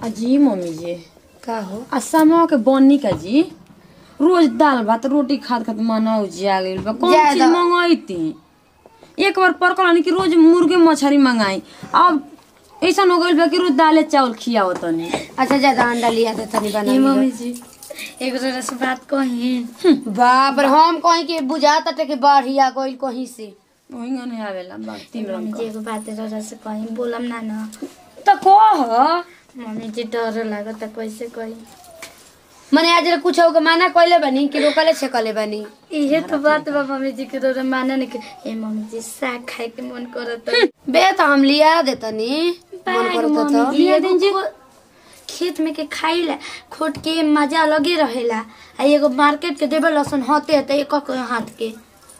अजी मम्मी जी का हो आ समा के बनी का जी रोज दाल भात रोटी खात खात मना उजिया गइल बा कौन ज्यादा- चीज मंगाईती एक बार परकल कि रोज मुर्गे मछली मंगाई अब ऐसा हो गइल बा कि रोज दाले चावल खियाओ तनी अच्छा ज्यादा अंडा लिया दे तनी बना ए लियो। मम्मी जी एक जरा से बात कही बाप रे हम कहीं के बुझाता टे के बढ़िया गइल कहीं से ओहिंगा नहीं आवेला बा तीन मम्मी रंग जी एगो बात जरा से कही बोलम ना ना त कह मम्मी जी डर लागत कैसे कही मने आज कुछ हो के माना कइले बनी कि रोकले छकले बनी इहे तो बात बा मम्मी जी के डर माने नहीं के ए मम्मी जी साग खाए के मन करत बे तो हम लिया दे तनी मन करता तो लिया दिन जी खेत में के खाइला खोट के मजा अलगे रहेला आ एगो मार्केट के देबे लसन होते होते एक एक हाथ के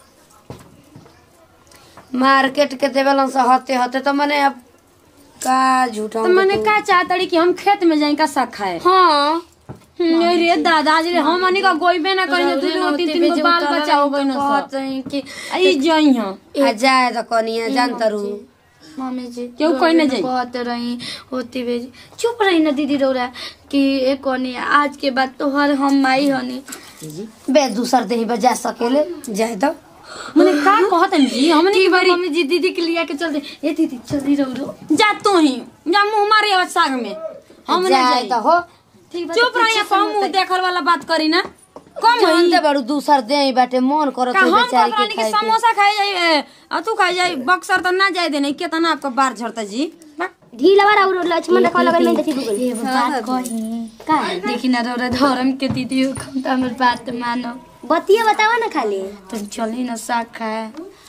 मार्केट के देवलन से हते हते तो मने अब का झूठा त मैंने का चाहतड़ी कि हम खेत में जाई का साग खाए हाँ नहीं रे दादाजी रे हम अनी का गोइबे ना करी दू दू तीन तीन गो बाल बच्चा हो गई ना कहत हई कि आई जाई हां आ जाए तो कनिया जान तरू मम्मी जी केहू कोई ना जाई। कहते रही होती बेजी चुप रही ना दीदी रौरा कि ए कोनी आज के बाद तोहर हम माई हनी बे दूसर देही बजा सकेले जाए तो मने का कहतन जी हमनी की बारी मम्मी जी दीदी के लिया के चलते ए दीदी जल्दी रौरो जा तू ही जा मुंह मारे आवाज साग में हम ना जाए जाई तो हो ठीक बा चुप रही हम मुंह देखल वाला बात करी ना कम होई जानते बड़ू दूसर देही बाटे मन करत का हो हम बेचारी कहत के कि खाए के समोसा खाए जाई आ तू खाए जाई बक्सर त ना जाए देने केतना आपका बार झड़ता जी बा। ढीला वाला और लक्ष्मण रखा लगा मैं देखी गूगल एगो बात कही का देखी ना रौरा धर्म के दीदी हो हम तो हमर बात मानो बतिया बतावा ना खाली तुम चली ना साग खाए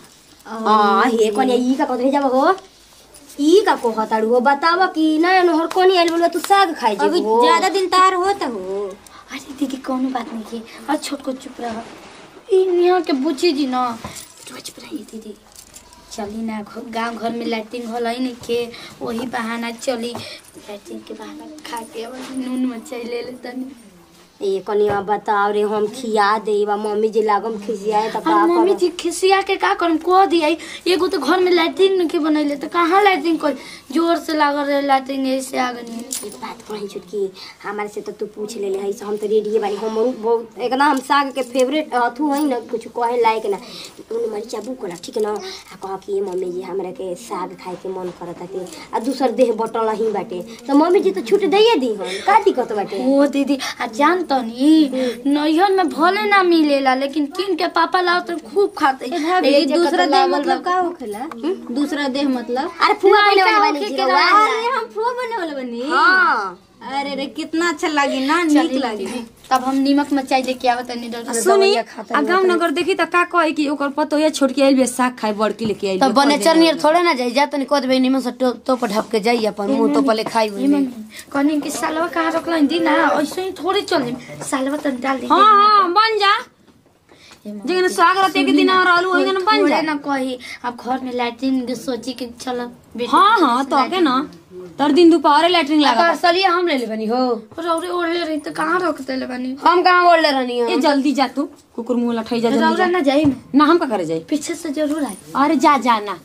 आ हे कोनिया ई का कतरे जाबो हो ई का को हताड़ू हो बतावा कि नया नहर कोनी आइल बोलो तू साग खाई अभी जेबो ज्यादा दिन तार होता हो अरे दीदी कौनो बात नहीं की और छोट को चुप रह ई यहाँ के बुची जी ना तो चुप रही दीदी चली ना घ- गांव घर में लैट्रिन होला ही नहीं के वही बहाना चली लैट्रिन के बहाना खा के अब नून मचाई ले ले तनी ए कोनिया बताओ रे हम खिया देबा मम्मी जी लागम खिसियाए त का और मम्मी करब जी खिसिया के का करम कह दिया एगो तो घर में लैट्रिन के बनैले तो कहाँ लैट्रिन कर जोर से लागल रहे लैट्रिन ऐसे आ गनी एक बात कही छुटकी हमारे से तो तू पूछ ले ले हई से हम तो रेडी बानी हम बहुत एकदम हम साग के फेवरेट अथु हई ना कुछ कहे लायक ना उन मरीचा बुक ना ठीक ना आ कह कि मम्मी जी हमरा के साग खाए के मन करता के आ दूसर देह बटल ही बाटे तो मम्मी जी तो छूट दैए दी हम का दिक्कत बाटे ओ दीदी आ जान तनी नैहर में भले ना मिलेला लेकिन किन के पापा लाओ तो खूब खाते भाभी दूसरा देह मतलब का होखेला दूसरा देह मतलब अरे फुआ बने वाला बानी होके के जीरवा अरे हम फुआ बने वाला बनी हां अरे रे कितना अच्छा लगी ना नीक लगी तब हम नीमक मचाई दे के आवत नहीं डर सुनी आ गाँव नगर देखी त का कहे कि ओकर पतोया छोड़ के आइल बे साग खाए बड़की लेके आइल तब बने चरनियर थोड़े ना जाई जा तनी कह देबे निमन से तो तो पर ढप के जाई अपन मुंह तो पले खाई हुई कहनी कि सालवा कहाँ रखल दी ना ऐसे ही थोड़े चल सालवा तन डाल दे हां हां बन जा जगन स्वागत एक दिन और आलू होइगन बन थोड़े जा ना कही अब घर में लैट्रिन के सोची के चल हां हां तो के ना तर दिन दोपहर लैट्रिन का लगा सलिया हम ले ले बनी हो रौरे ओढ़ले रही तो कहाँ रख देले बानी हम कहां बोल ले रहनी ए हो जल्दी जा तू कुकुर मुंह लठाई जा जल्दी रौरा जा ना जाई में ना हम का करे जाई पीछे से जरूर आए अरे जा जा ना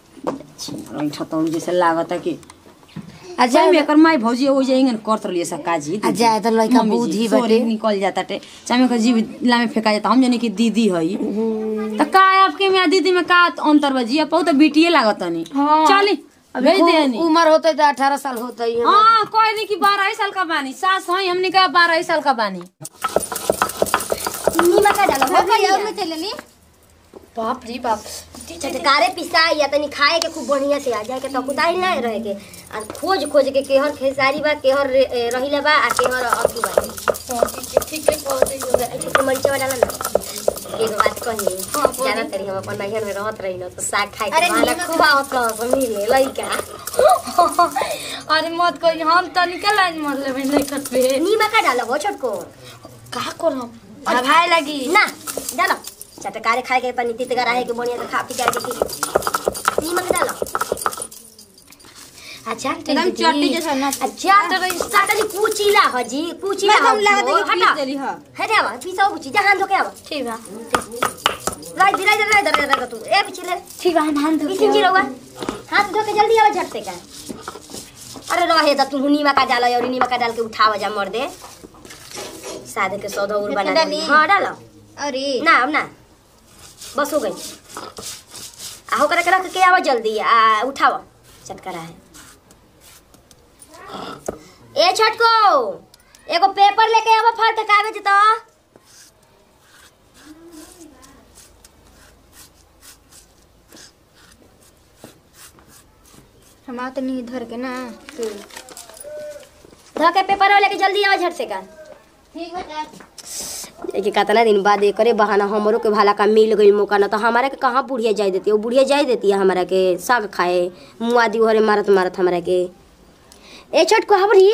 ठतौड़ जैसे लागत कि आ जाई जाए में एकर माई भौजी हो जाएंगन करत रहिए सब काजी आ जाए तो लड़का मम्मी जी, बुद्धि सॉरी, बाटे निकल जाता टे चाहे का जीव लामे फेंका जाता हम जाने की दीदी हई तो का आपके में आ दीदी में का अंतर बजी अब तो बिटिए लागत नहीं हाँ। चली भेज दे नी उम्र होते तो अठारह साल होते ही हाँ कह दी कि बारह साल का बानी सास हई हमने कहा बारह साल का बानी नीमा का डालो हो और में चलेली बाप रे बाप चटकारे पिसाई या तनी खाए के खूब बढ़िया से आ जाए के तो कुदाई ना रहे के आ खोज खोज के केहर खेसारी बा केहर रे- ए, रहिला बा आ केहर अथी बा ठीक है पहुंचे छोटे मरीचा डाला ना एगो बात कही जाना तरी हम अपन नैहर में रहत रही ना तो साग खाए के माला खूब आवत रह मिले लइका अरे मत कही हम तनिका लाइन मर लेबे लेकर पे नीमा का डालो हो छोटको का करम भाई लगी ना डालो चटकारे खाए के तनी तीत गराहे के बढ़िया से खा पी करके ठीक नीमा का डालो अच्छा एकदम चट्टी जैसा ना अच्छा तो सातनी कुचिला हजी कुचिला मैं हम लागत है कि हटा पीस देली ह हटे आवा पीसा कुची जहां धोके आवा ठीक बा right right right right right तू ए पिछले ठीक बा हम हाथ धो इसिन जी रहुआ हाथ धो के जल्दी आवा झटते का अरे रहे त तू नीमा का डाल और नीमा का डाल के उठाव जा मर दे सादे के सौदा उर बना डाली? दे हाँ डालो अरे ना अब ना बस हो गई आ होकर के रख के आवा जल्दी आ उठाव चटकरा है ए छटको एगो पेपर लेके आवा फाड़ के कागज तो हम आओ तनी धर के ना धो के पेपर लेके जल्दी आवा झट से का ठीक है एक कितना दिन बाद करे बहाना हमरो के भाला का मिल गई मौका ना तो हमारा के कहाँ बुढ़िया जाय देती है वो बुढ़िया जाय देती है हमारा के साग खाए मुआ दी हरे मारत मारत हमारा के ए छोट को हबरी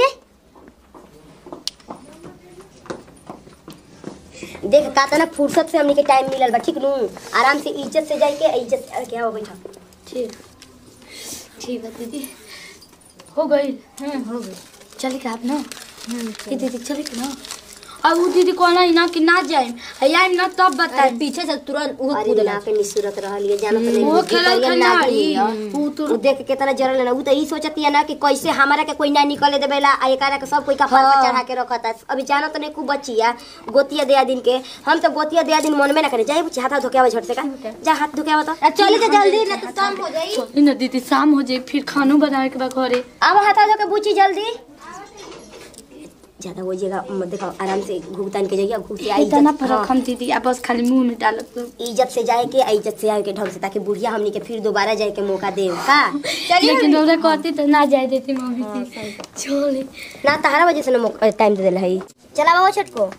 देख कातना फुर्सत से हमनी के टाइम मिलल बा ठीक नु आराम से इज्जत से जाए के इज्जत से क्या हो बैठा ठीक ठीक है दीदी हो गई हम्म हो गई चले का आप ना ये दीदी चले के ना अब वो दीदी कहना ही ना कि ना जाए आइम ना तब बताए पीछे से तुरंत वो अरे कूदला ना के निसुरत रहलिए जानत नहीं वो खेलल खंडारी वो तो उ देख के कितना जरल ना उ तो ई सोचती है ना कि कैसे हमारा के कोई ना निकले देवेला आ एकरा के सब कोई का पर पर चढ़ा के रखता अभी जानत नहीं खूब बचिया गोतिया दया दिन के हम तो गोतिया दया दिन मन में ना करे जाए बुच्ची हाथ धोके आवा झट से का जा हाथ धोके आवा तो चली जा जल्दी ना तो शाम हो जाई चली ना दीदी शाम हो जाए फिर खानो बनावे के बाद घरे आवा हाथ धोके बुच्ची जल्दी ज्यादा हो जाएगा मत देखो आराम से घुगतान के जाइए घुग के आई इतना इज्जत- फर्क हाँ, हम दीदी आप बस खाली मुंह में डालत तो इज्जत से जाए के आ इज्जत से आए के ढंग से ताकि बुढ़िया हमनी के फिर दोबारा जाए के मौका दे का लेकिन रौदा कहती तो ना जाए देती मम्मी थी छोड़े ना तारा वजह से ना टाइम दे देला है चला बाबा छटको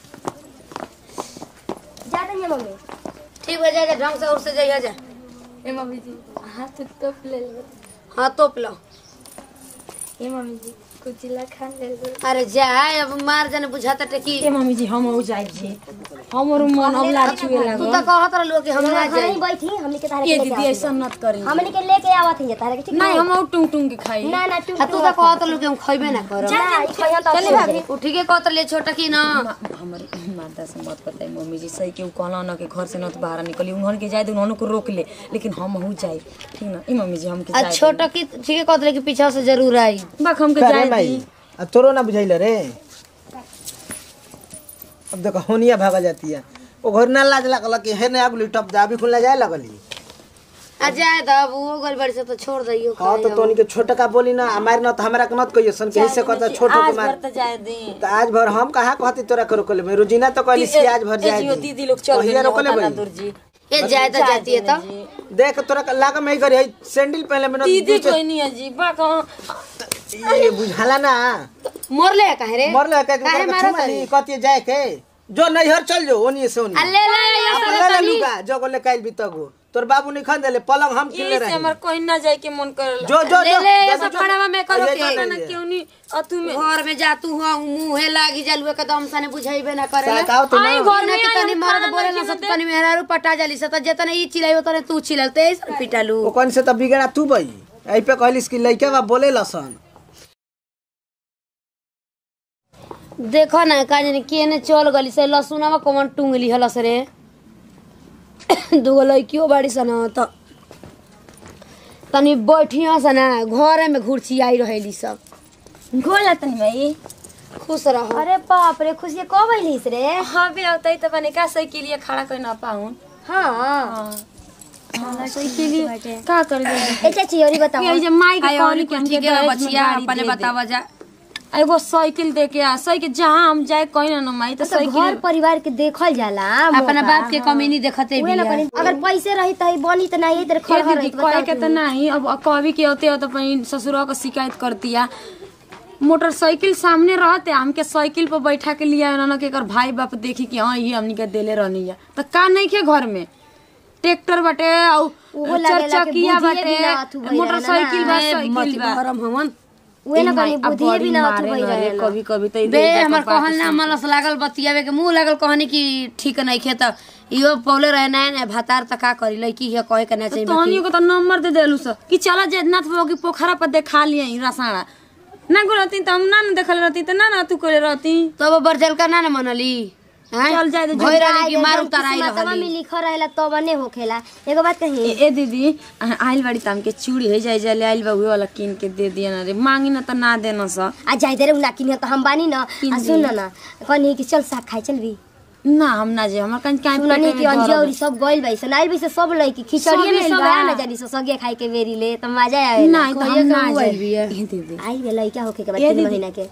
जा रही है मम्मी ठीक हो जाएगा ढंग से और से जाइए जा ए मम्मी जी हाथ तो ले लो हाँ तोप लो ए मम्मी जी कुछ ला खा ले लो अरे जाए अब मार जाने बुझाता टेकी ए मम्मी जी हम हो जाए जी हमरो मन अब लार छुए तू लागो तो कहत रहलो कि हम ना जाए नहीं बैठी हमनी के तारे ये के दीदी लेके ऐसा मत करी आवत हमनी के लेके आवत ही तारे के ठीक नहीं हम और टुंग टुंग के खाई ना ना तू आ तू तो कहत रहलो कि हम खइबे ना करब ना ई खइया तो चले भाभी उ ठीके कहत रहले छोटा की ना हमर माता से मत बताई मम्मी जी सही के उ कहला ना कि घर से न तो बाहर निकली उन्हन के जाए दे उन्हन को रोक ले लेकिन हम हो जाए ठीक ना ई मम्मी जी हम के आ जाए छोटा की ठीके कहत रहे कि पीछा से जरूर आई बाक हम के करे जाए माई दी आ तोरो ना बुझाइल रे अब देखो होनिया भागा जाती है वो घर ना लाज लगल कि हे ना आगुली टप जा अभी खुला जाए लगली आ जाए तो अब वो गल बड़ी से तो छोड़ दइयो हाँ तो तोनी के छोटा का बोली ना हमारे ना तो हमरा के मत कहियो सन कहीं से कहता छोटो के मार तो जाए दी तो आज भर हम कहाँ कहती तोरा के रोकले मैं रोजीना तो कहली सी आज भर जाए दी। दीदी लोग चल कहिया रोकले भाई दूर जी ये जाए तो जाती है तो देख तोरा के लागा में करी सैंडल पहले में ना दीदी दूसरे- कोई नहीं है जी बाक ये बुझाला ना मोर ले काहे रे मर ले कहती काहे तोरा के मारत छुमा ली कहती जाए के जो नैहर चल जो ओनी से ओनी आ ले ले ये आप सब ले ले तनी लुगा जो गोले काइल भी तगो तोर बाबू नहीं खन देले पलंग हम किले इससे रही हमर कोई ना जाए के मन कर जो जो ले जो ले ये जो, सब जो। खड़ावा में करो ये, के। ये, ना ये। क्यों नहीं अतु में घर में जा तू हुआ मुंहे लागी जलुए के दम सने बुझाइबे ना करे साथ आओ तो ना आई घर में कि आई तनी हम मर्द खाना बोले नहीं ना सब खिलाते। तनी मेहरारू पटा जाली से तो जेतने ई चिल्लाई तने तू चिल्लल ते ऐसे पिटालू ओ कौन से तब बिगड़ा तू बई आई पे कहलिस कि लइका बा बोले लसन देखो ना का जाने केने चल गली से लसुनवा कौन टुंगली हलस रे दूगो लड़कियों बाड़ी सन त तनी बैठिया सन घरे में घुरची आई रहेली सब गोला तनी भाई खुश रहो अरे बाप रे खुशी कब अइलिस रे हाँ भी आवता तो बने का सही के लिए खड़ा कर ना पाऊं हाँ सही के लिए का कर दे ए चाची और बताओ ये जे माई के कहली कि हमके ठीक है दहेज में बचिया गाड़ी अपने दे दे। बतावा जा एगो साइकिल दे के आ साइकिल जहाँ हम जाए कहीं ना ना माई तो तो घर साइकिल परिवार के देखल जाला अपना बाप के कमी नहीं देखते उहे ना बिया करी अगर पैसे रही त बनी त नहीं इधर के खड़ दीदी कहे के तो नहीं अब कभी के होते हो तो अपनी ससुरा को शिकायत करती है मोटरसाइकिल सामने रहते हमके साइकिल पर बैठा के लिया ना कि एकर भाई बाप देखी कि हाँ ये हमनी के देले रहनी है तो का नहीं के घर में ट्रैक्टर बाटे और उहो चार लागेला कि चकिया बुझिए भी ना अथु बाटे भइल मोटरसाइकिल बा साइकिल बा भरम हमन उहे ना माई, करी अब बुधिए भी बड़ी ना अथु मारे भइल ना रे, रहेला। कभी कभी तो बे हमर कहल ना मलस लागल बतियावे के मुंह लागल कहनी कि ठीक नहीं खे त इहो पौले रहे ना ना भातार त का करी लड़की है कहे के ना चाहिए तोहनियो को तो नंबर दे देलू सर कि चला जगन्नाथ बाबू की पोखरा पर देखा लिए रसाड़ा ना को रहती तो हम ना ना देखल रहती तो ना ना तू करे रहती तब बरजल का ना ना मनली हैं? चल जाए तो भई रहली कि मार उताराई किस्मतवा में रहली लिखल रहेला तब ने होखेला एगो बात कही ए ए दीदी अहाँ आइल बाड़ी त हमके चूड़ी है जाए जाए आइल बा उहे वाला किन के दे दिया ना रे मांगी ना त ना देना स आ जाई दे रे उना किन तो हम बानी ना आ सुन ना ना कहनी कि चल साग खाए चल भी ना हम ना जे हमर कहीं काहे सुननी कि अंजौरी सब गइल भाई सन आइल भाई से सब लई कि खिचड़िए में सब सब बा। आया ना जानी सो सगे खाए के बेरी ले त मजा आवे ना त कहिया हम के ना उ आइल जाए बिया? ए दीदी आई वे लइका होके के बाद ए तीन दीदी। महीना के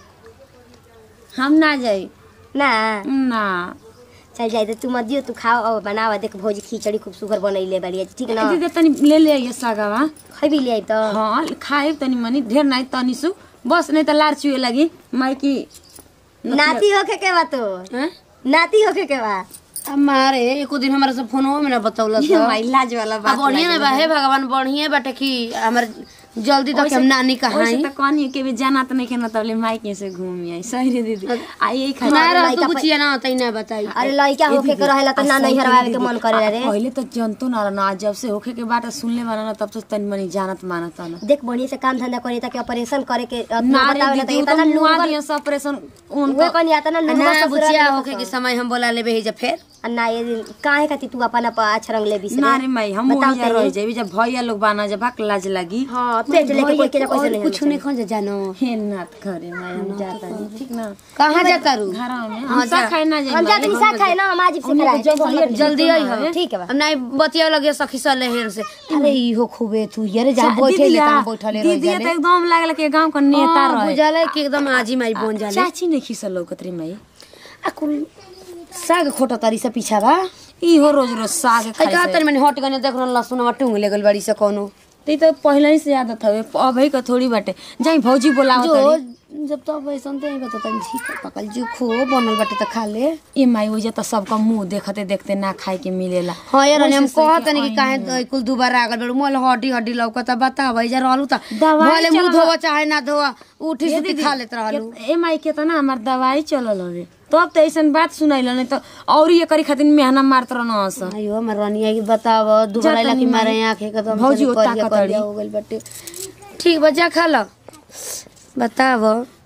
हम ना जाई ना ना चल जाए तो तू मत दियो तू खाओ और बनावा देख भौजी खिचड़ी खूब सुगर बनैले बाड़ी ठीक ए ना दीदी तनी ले ले आइए सागावा खैबी ले आई तो हाँ खाए तनी मनी ढेर नहीं तनी सु बस नहीं त लार चुए लगी मैं की नाती होके के बा तो हैं? नाती होके के बा हमारे एको दिन हमारा सब फोनवा में ना बतौलस भाई लाज वाला अब बात बढ़िया ना बा हे भगवान बढ़िया बाटे कि हमर जल्दी तक हम नानी वैसे कहाई त कहनी के भी जाना त नहीं के ना तबले माइके से घूमी आई सही रे दीदी आई यही खा ना रह लइका तू कुछ ना तई ना बताई अरे लइका होके के रहेला तो ना नहीं हरवावे के मन करे रे पहले तो जनतो ना रहना आज जब से होखे के बात सुनले वाला ना तब से तनी मनी जानत मानत ना देख बढ़िया से काम धंधा करे ताकि ऑपरेशन करे के ना रे बतावे ना दीदी तो उ इतना तो मुआ लूंगा दिया सब ऑपरेशन उहे उनको कनी आता ना लूंगा ना ससुराल बुचिया में होके के समय हम बोला लेबे ही जब फिर आ ना ये दिन काहे खातिर तू अपन अपन अच्छा रंग ले बिस ना रे माई हम बताओ मोहिया तनी। रह जाई जब भैया लोग बाना जब भाग लाज लगी हां पेट लेके कोई के जा कैसे नहीं कुछ नहीं खो जानो हे नाथ करे माई हम जाता नहीं ठीक ना कहां जाता रू घर में हम सब खाए ना हम जाई जा तनी साथ खाए ना हम आज से खिलाए जल्दी आई हो ठीक है बा अब नहीं बतिया लगे सखी सा लेहर से अरे इहो खूबे तू यारे जा बैठे ले दीदिया ता बैठले रह दीदी जाले तो एकदम लागल के गांव का नेता रहे बुझाले कि एकदम आजी माई बन जाले चाची नहीं खिसल लौकत रे माई आ कुल साग खोटा तारी से पीछा बा इहो रोज रोज साग है खाए का से। तनी मैंने हट गने देख रहल लहसुन में टूंग ले गल बड़ी से कोनो ती तो पहले ही से आदत हवे अभी का थोड़ी बाटे जाई भौजी बोलावत जो तारी। जब तो वैसन ते बता तनी ठीक पकल जो खो बनल बाटे त खा ले ए माई वजह तो सबका मुंह देखते देखते ना खाए के मिलेला हाँ यार हम वैसे कहत सही नहीं कि काहे तो कुल दुबारा आगल बेड़ मोल हड्डी हड्डी लौकता बता भाई जा रहलू त दवाई भले मुंह चलल- धोवा चाहे ना धोवा उठी सुती खा लेत रहलू के- ए माई के तो ना हमार दवाई चलल हवे तब तो ऐसन बात सुनाइल नहीं तो और ये करी खातिर मेहना मारत रहना हस अयो हमर रनिया की बताव दुबरा तनी की मारे माई। आंखें के तो भौजी भौजी ओता करिया कतरी। करिया हो गइल बाटे ठीक बा जा खा ल बताव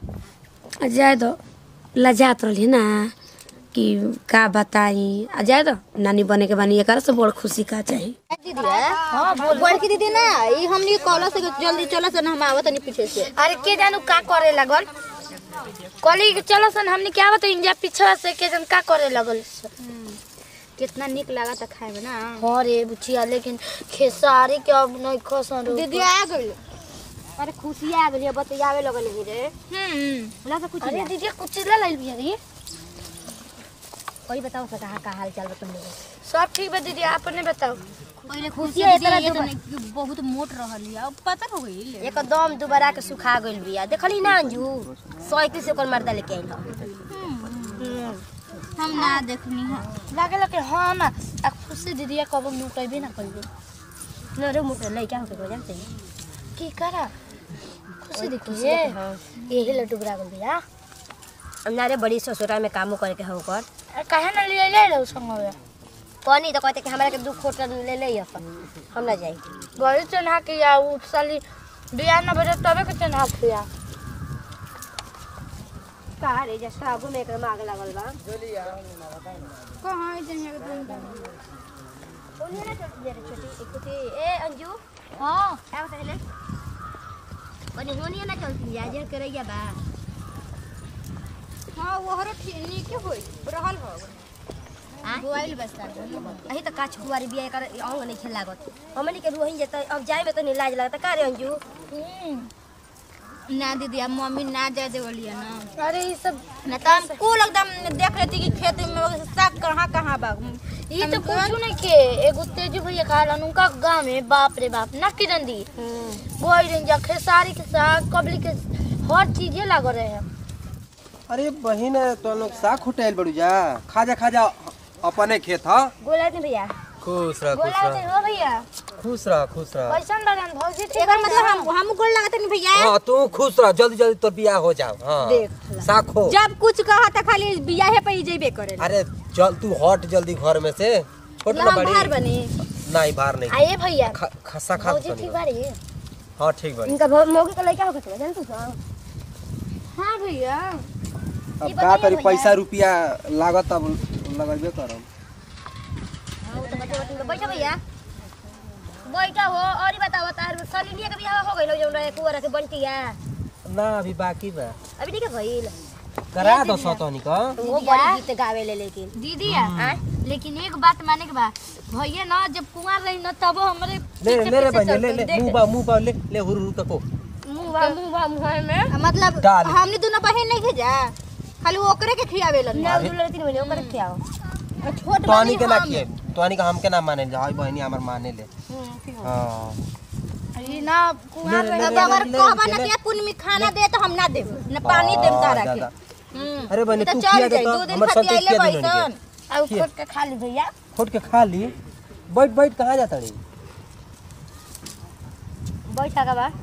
आ जाए दो लजात रहली ना कि का बताई आ जाए दो नानी बने के बानी एकर से बड़ खुशी का चाही बड़की दीदी ना ई हमनी कॉल से जल्दी चला सन हम आवत नहीं पीछे से अरे के जानू का करे लगल कली के चलो सन हमने क्या बता इंडिया पीछे से के जन का करे लगल कितना निक लगा था खाए में ना हाँ रे बुचिया लेकिन खेसारी के अब नहीं खसन रो दीदी आ गई अरे खुशी आ गेली बतियावे लगल ही रे हम्म ला तो कुछ अरे दीदी कुछ ला ले लिया रे कोई बताओ सा कहां का हाल चाल बा तुम लोग सब ठीक बा दीदी आपने बताओ पहले खुशी है इतना ये तो दुबा- नहीं- बहुत मोट रहली अब पता हो गई एकदम दोबारा के सुखा गइल बिया देखली ना अंजू साइकिल से ओकर मर्दा लेके आइल ह हम ना देखनी है लागे लगे हाँ ना आ खुशी दीदी कब लुटेबे ना कइबे न रे मुटे लइका होके हो जानते की करा खुशी देखिए यही लड्डू बरा गइल बिया ना रे बड़ी ससुरा में कामो करे के हो कर काहे ना ले ले लो संगवे कहनी तो कहते कि हमरा के दू खोट ले ले अपन हम ना जाई गरी चढ़ा के या उ साली बिया ना बजे तबे के चढ़ा के या का रे जैसा आगू में एकदम आग लागल बा कहां इधर है ओने ना छोटी रे छोटी एक कुती ए अंजू हां क्या बता ले ओने होनी ना चलती है जे करैया बा हां वो हरो ठीक के होई रहल हो आ? मोबाइल बस्ता अही त काछ कुवारी बिया कर अंग नहीं खेल लागत हमनी के रोहिन जेत अब जाए में तो नहीं लाज लगता का रे अंजू ना दीदी अब मम्मी ना जाए देवलिया ना अरे ये सब ना तो हम कुल एकदम देख रही थी कि खेत में साग कहाँ कहाँ बा ये तो कुछ नहीं के एगो तेजू भैया कहलन उनका गांव में बाप रे बाप ना किरण दी बोई रंजा खेसारी के साग कबली के हर चीजें लग रहे हैं अरे बहिन तो लोग साग खुटाइल बड़ू जा खाजा खाजा अपने खेत ह गोला नहीं भैया खुश रह खुश बोला रह हो भैया खुश रह खुश रह कैसन बगन भौजी ठीक एकर मतलब हम हम गोल लगाते नहीं भैया हाँ तू खुश रह जल्दी जल्दी तोर बियाह हो जाओ हाँ साग खो जब कुछ कहा था खाली बियाहे पे ही जेबे करे अरे चल तू हट जल्दी घर में से छोट ना बड़ी बाहर बनी नहीं बाहर नहीं आइए भैया ख- खस्सा खा भौजी ठीक बारी हाँ ठीक बड़ी इनका भौ- मौके का लड़का होके चला जानतू सा हाँ भैया अब का करी पैसा रुपया लागत अब लगेबे करम हाँ, वो तो बच्चे बच्चे में बैठा भैया बैठा हो और ही बताओ तार सलिनिया के बियाह हो गइल जौन रहे कुंवर के बंटिया ना अभी बाकी बा अभी नहीं के भइल करा दो सतनी का वो बड़ी गीत गावे ले लेकिन दीदी लेकिन एक बात माने के बा भैया ना जब कुंवार रही ना तब हमरे ले ले रे बहन ले ले मुंह बा मुंह बा ले ले हुर हुर तको मुंह बा मुंह बा मुंह में मतलब डाल। हमने दोनों बहन नहीं भेजा खाली वो ओकरे के खियावे लन ना दूल्हे तीन महीने ओकर खियाओ छोट तोनी के ना किए तोनी का हम के ना माने ले हाय बहनी हमर माने ले हां ये ना कुंवार ले, ले, अब ले, अगर ले, कहबा ले, ना ले। कि कुन में खाना दे तो हम ना देब ना पानी देब तारा के ज्यादा। अरे बहनी तो तू चल किया दे जाई तो दो दिन हमर खातिर संते आइले किया दे बैसन अब खोट के खा ली भैया खोट के खा ली बैठ बैठ कहाँ जाता रे बैठा का बा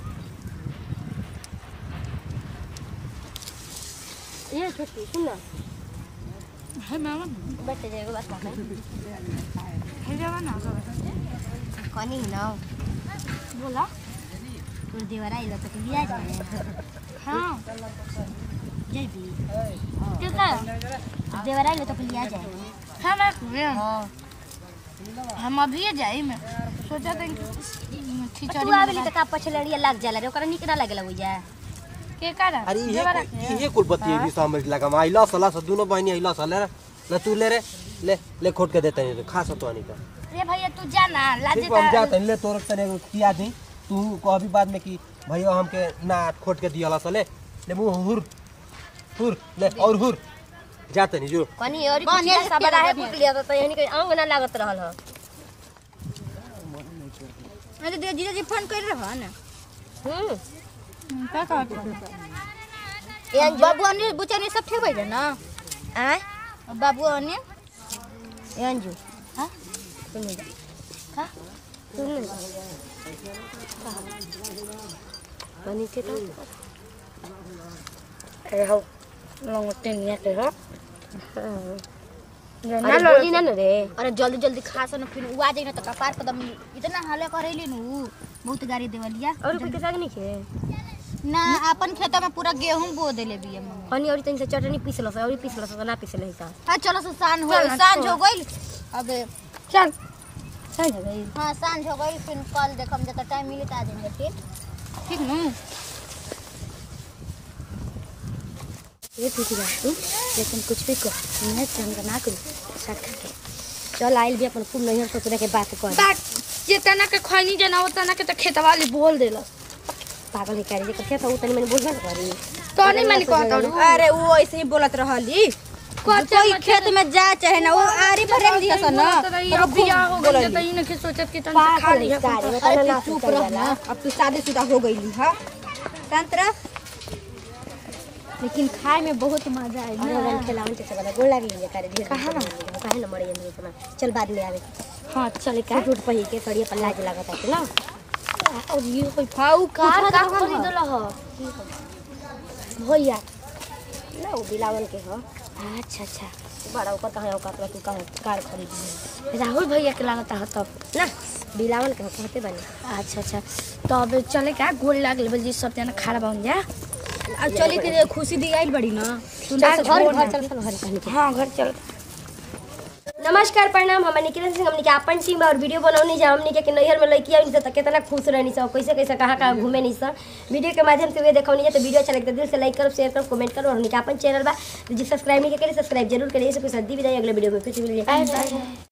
ये छोटी सुन ना है मामा बैठ जाएगा बात कर है जावा ना कनी ना बोला तू देवरा इला तो लिया जाए हां जल्दी कितना देवरा इला तो लिया जाए हां मैं कुएं हम अभी जाई मैं सोचा था खिचड़ी तू आवेली तो का पछलड़िया लग जाला रे ओकरा निक ना लागला बुझा के करा अरे ये ये कुल बत्ती भी समझ लगा माई लस लस दोनों बहनी आई लस ले रे ले तू ले रे ले ले खोट के देते नहीं खा सतो नहीं का रे भैया तू जा ना लाजे ठीक बा, हम जाते हैं, ले तोर तने किया दी तू को अभी बाद में कि भैया हमके ना खोट के दिया लस ले ले मुंह हुर हुर ले और हुर जाते नहीं जो कनी और कुछ सब रहे फूट लिया तो यानी कि अंग ना लागत रहल ह अरे दे जीजा जी फोन कर रहा ना हम्म का का ए बाबू अन्य बुचनी सब ठीक बैठे ना आय बाबू अन्य ए अंजू हाँ? सुन जा का सुन कनी के तो ए हो लंगटे निया के हो अरे बोली ना न रे अरे जल्दी जल्दी खा सन फिर उ आ जाई ना तो कपार कदम इतना हाले करेली नु बहुत गाड़ी देवलिया और कोई के साग नहीं खे ना अपन खेतों में पूरा गेहूं बो देले बिया मम्मी कनी और तनी से चटनी पीस लस और पीस लस ना पीस नहीं सा हाँ चलो से शान हो सांझ हो गई अब चल चल जा गई हाँ सांझ हो गई फिर कल देखम जब टाइम मिले तो आ जाएंगे फिर ठीक नू ये ठीक है तू लेकिन कुछ भी कर मैं चंगा ना करू साथ खा के चल आइल भी अपन खूब नहीं सोचने के बात कर बात जितना के खैनी जना होता के तो खेतवा वाली बोल देला पागल है करे जे तो उतनी मैंने बोलबे ना करी तो नहीं मैंने कहता हूँ अरे वो ऐसे ही बोलत रहली कोई खेत में जा चाहे ना वो आरी पर रख दिया सन ना तो बियाह हो गई तो इन्हें के सोचत कि तन खा पागल लिया है सारे अरे बताना ना तू चुप रह ना अब तू शादीशुदा हो गईली हां तंत्र लेकिन खाए में बहुत मजा आई अरे रन खेलावन से चला गोल लागी है करे धीरे कहां ना कहां ना मरे जंदे समा चल बाद में आवे हाँ चले का टूट पही के सड़िया पर लाज लागत है ना और ये कोई फाऊ का का खरीद लो भैया ना वो बिलावन के हो अच्छा अच्छा बड़ा ऊपर कहाँ औकात तू कहाँ कार खरीद राहुल भैया के लागत है तब ना बिलावन के हो कहते बने अच्छा अच्छा तो अब चले का गोल लाग लेवल जी सब जना खाना बन जा अब चली के खुशी दी आइल बड़ी ना चल घर घर चल चल घर कहानी के हाँ घर चल नमस्कार प्रणाम हम निकिरन सिंह हमनी के अपन टीम और वीडियो बनौनी जा हमनी के कि नैहर में लड़की आई त कितना खुश रहनी सब कैसे कैसे कहाँ कहाँ घूमे नहीं सब वीडियो के माध्यम से वे देखौनी जा तो वीडियो अच्छा लगता है दिल से लाइक करो शेयर करो कमेंट करो और हमनी के अपन चैनल बा जो सब्सक्राइब नहीं करिए सब्सक्राइब जरूर करिए से कोई सद्दी विदाई अगले वीडियो में फिर से मिलिए बाय बाय